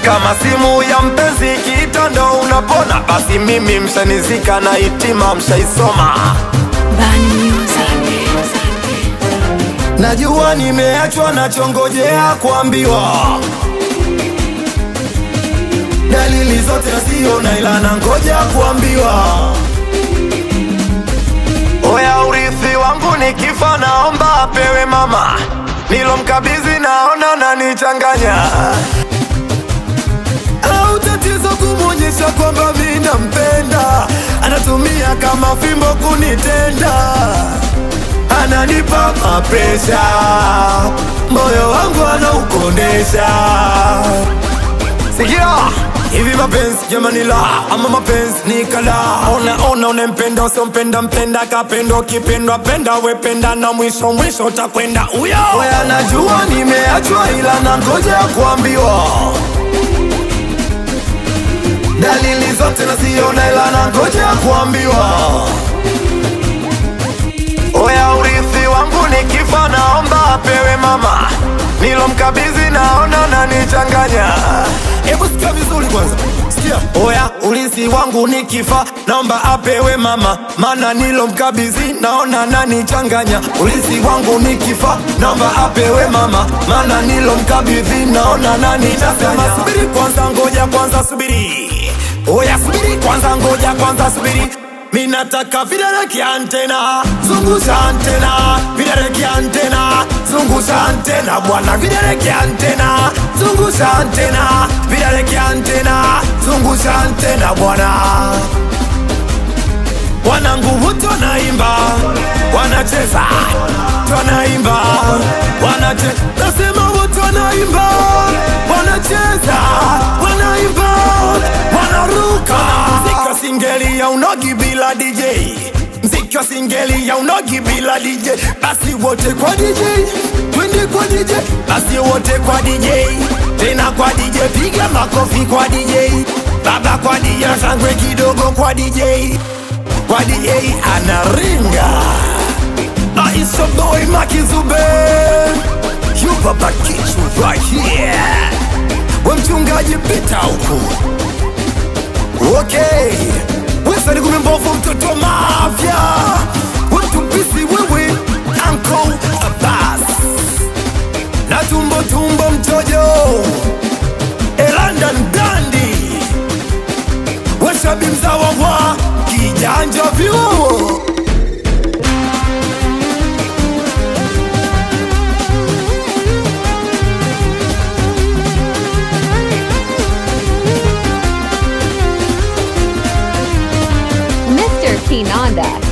kama simu ya mpenzi kiita ndo unapona basi mimi mshanizika na hitima mshaisoma Bani Music. najua nimeachwa nachongojea kuambiwa dalili zote nasiona ila nangoja kuambiwa oya urithi wangu nikifa naomba apewe mama nilomkabidhi naona nanichanganya au tatizo kumwonyesha kwamba mi nampenda anatumia kama fimbo kunitenda ananipa mapresha moyo wangu anaukondesha sikia hivi mapenzi jamani la ama mapenzi ni kala ona ona unempenda usiompenda mpenda kapendo kipendwa penda wependa na mwisho mwisho utakwenda uyo oya najua nimeachwa ila nangoja kuambiwa dalili zote naziona ila nangoja kuambiwa oya urithi wangu nikifa naomba apewe mama nilomkabidhi naona nanichanganya hebu sikia vizuri kwanza sikia oya urithi wangu nikifa naomba apewe mama mana nilomkabidhi naona nanichanganya urithi wangu nikifa naomba apewe mama mana nilomkabidhi naona nanichanganya subiri kwanza ngoja kwanza subiri oya subiri kwanza ngoja kwanza subiri minataka vidole kiantena zungusha antena vidole kiantena zungusha antena bwana vidole kiantena zungusha antena vidole kiantena zungusha antena bwana wanangu wote wanaimba wanacheza wanaimba wanache nasema wote wanaimba wanacheza wanaimba wanaruka mziki wa singeli ya unogi bila DJ mziki wa singeli ya unogi bila DJ basi wote kwa DJ twende kwa DJ basi wote kwa DJ tena kwa DJ piga makofi kwa DJ baba kwa DJ shangwe kidogo kwa DJ kwa DJ anaringa Aisha boy Makizube You baba kichu right here We mchungaji pita huku Okay Wesa ni kumembovu mtoto wa mafya We mtumpisi wewe Uncle Abbas Na tumbo tumbo mtojo Elandan Dandi Washabi mzawa wa kijanja vyuo Mr. Kinanda.